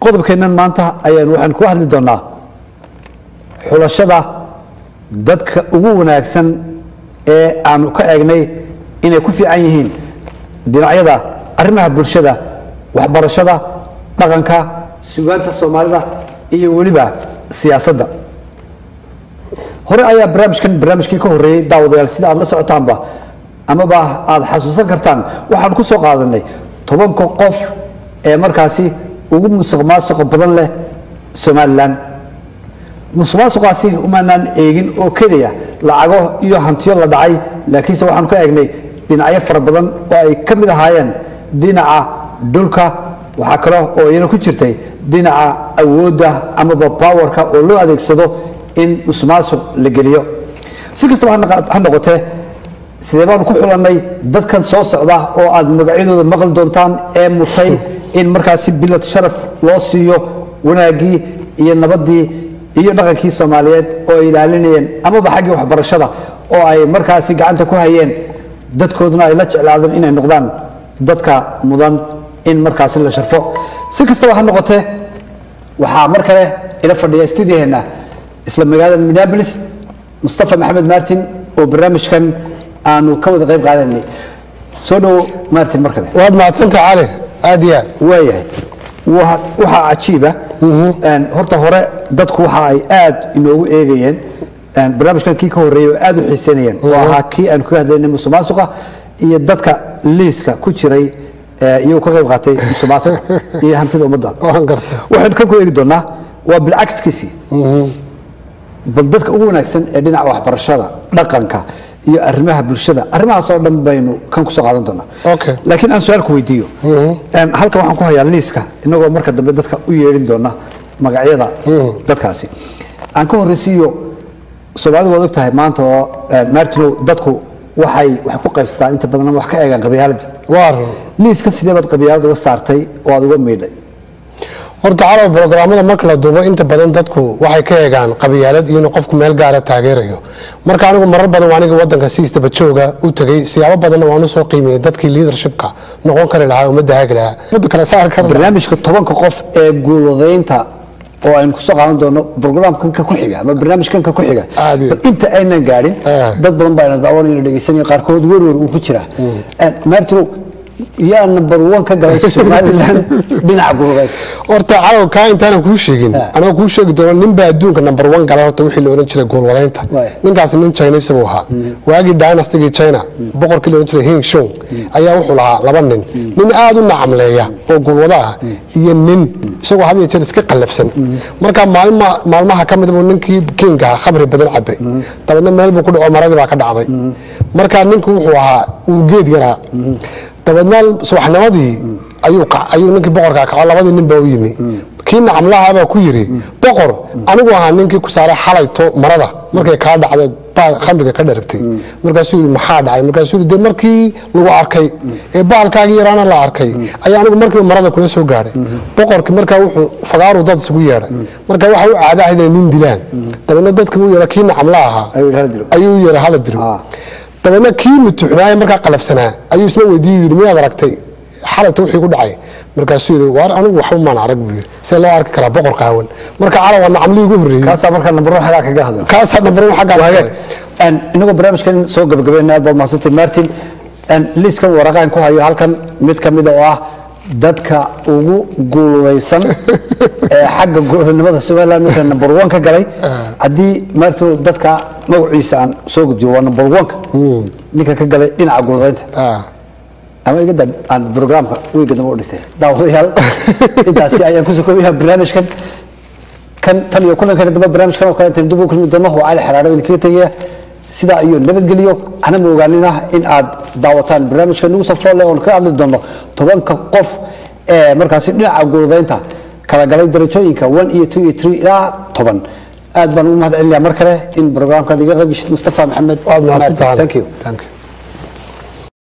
qodobkeennan maanta ayaan waxaan ku hadli doonaa xulashada dadka ugu wanaagsan ee aanu ka eegnay inay ku fiican yihiin dhinacyada arrimaha bulshada waxbarashada dhaqanka sugaanta soomaalida iyo weliba siyaasadda hore ayaa barnaamijkan barnaamijkii ka horreeyey daawadayaal sida aad la socotaanba amaba aad xasuusan kartaan waxaan ku soo qaadanay tobanka qof ee markaasi ugu musuq maasuqa badan leh somalilan musuq maasuqaasi umaanaan eegin oo keliya lacago iyo hantiyo la dhacay laakiinse waxaan ka eegnay dhinacyo fara badan oo ay ka mid ahaayeen dhinaca dhulka waxaa kale oo iyana ku jirtay dhinaca awoodda amaba powerka oo loo adeegsado in musuqmaasuq la geliyo si kastaba ha noqotee sidee baanu ku xulannay dadkan soo socda oo aad magacyadooda maqli doontaan ee mutay in markaasi bilad sharaf loo siiyo wanaaggii iyo nabaddii iyo dhaqankii soomaaliyeed oo ay ilaalinayeen amaba xaggii waxbarashada oo ay markaasi gacanta ku hayeen dadkooduna ay la jeclaadeen inay noqdaan dadka mudan in markaasi la sharfo si kastaba ha noqotee waxaa mar kale ila fadhiya stuudiyaheenna isla magaalada minneapolis mustafa maxamed martin oo barnaamijkan aanu ka wada qayb qaadanay soo dhowo martin mar kale waad mahadsantah cali aad iyo aad waayahay waxaa cajiiba horta hore dadku waxa ay aad inoogu eegayeen barnaamijkan kii ka horreeyey oo aad u xiiseynayeen oo ahaa kii aanu kaga hadlaynay musuqmaasuqa iyo dadka liiska ku jiray iyagoo ka qayb qaatay musuqmaasuqa iyo hantida ummadda waan garta waxaynu kan ku eegi doonaa waa bilcagskiisii bal dadka ugu wanaagsan ee dhinaca waxbarashada dhaqanka iyo arrimaha bulshada arrimahaas oo dhan baynu kan kusoo qaadan doonaa Okay. laakiin aan su-aal ku weydiiyo halkan waxaan ku hayaa liiska inagoo marka dambe dadka u yeedhin doona magacyada dadkaasi aan ka horreysiiyo soomaalidu waad og tahay maanta oo martinow dadku waxay wax ku qaybsataan inta badan ama wax ka eegaan qabyaaladda waa run liiskan sidee baad qabyaalad uga saartay oo aad uga miidhay horta calow brograamada marka la duubo inta badan dadku waxay ka eegaan qabyaalad iyo inuu qofku meel gaara taageerayo marka anigu marar badan waa aniga wadanka si istabajooga u tegey siyaabo badanna waan usoo qiimiyey dadkii leadershipka noqon kari lahaa ummadda haagi lahaa ummadda kala saar kara lahaa. barnaamijka tobanka qof ee guulwadaynta oo aynu kusoo qaadan doono brograamkanka ku xiga ama barnaamijkanka ku xiga Aad iyo. bal inta aynan gaadhin Ah. dad badan baa ina daawanayna dhegeysanaya qaarkood werwer uu ku jiraa martinow yaa number one ka galay somalilan dhinaca guulwadaynta horta calow kaa intaanan kuu sheegin Ah. anoo kuu sheegi doono nin baa adduunka number one gala horta wixii la ohan jiray goolwadaynta Waay. ninkaas nin chinese buu ahaa waagii dynastigii china boqorkii la ohan jiray hing shung ayaa wuxuu lahaa laba nin nin aad u nacamleeya oo goolwada ah iyo nin isagoo had iyo jeer iska qallafsan marka maalma maalmaha ka mid buu ninkii kinga ahaa khamri badan cabay dabeedna meel buu ku dhaco maradii baa ka dhacday marka ninku wuxuu ahaa uu geed yaraa dabeedna subaxnimadii ayuu kac- ayuu ninkii boqorkaa kaco labadii nin baa u yimi kii nacamlaha baa ku yidhi boqor anigu ahaa ninkii ku saaray xalayto marada markay kaa dhacday baa khamriga ka dharagtay markaasuu yidhi maxaa dhacay markaasuu yidhi dee markii lagu arkay ee baalkaagii yaraana la arkay ayaa anigu markiiba marada kula soo gaadhay boqorkii markaa wuxuu fagaaruu dad isugu yeedhay marka waxa u caada ahayd inay nin dilaan dabeedna dadkii u yeedha kii nacamla ahaa Ayuu yidhi, "Hala dilo." ayuu u yeedhay hala dilo Ah. dabeedna kii mutuxnaaye markaa qalafsanaa ayuu isla weydiiyu yidhi miyaad aragtay xalayta wixii ku dhacay markaasuu yidhi waar anigu waxba maan arag buu yidhi see loo arki karaa boqor qaawan marka calaw waa nacamlii ugu horreeyey kaasaa markaa number one xagaa kaga hadla kaasaa nambar one xaggaa Waa ka hagaag. Een, inagoo barnaamijkan soo gabagabayna aad baad mahadsantay martin Een, liiskan waraqaan ku hayo halkan mid ka mida oo ah dadka ugu guulaysan ee xagga goolnimada somaliland marka number one ka galay haddii martin dadka magaciisa aan soo gudbiyo waa number one-ka ninka ka galay dhinaca guuladaynta Ah. ama iga dab aan programka wiiga dambe u dhigtay daawadayaal intaasi ayaan ku sokobayaa barnaamijkan kan tan iyo kulankan dambe barnaamijkan oo kale intaan dib u kulmi doono waa cali xaraaro idinkaga tegaya sidaa iyo nabadgelyo hana ma ogaanin ah in aad daawataan barnaamijka nagu soo fool leh oon ka hadli doono tobanka qof ee markaasi dhinaca guuladaynta kala galay darajooyinka one iyo two iyo three ilaa toban aad baan ugu mahad celinayaa mar kale in programkaad iga qayb geshid mustafa maxamed waad mahadsantahay thank you Thank you.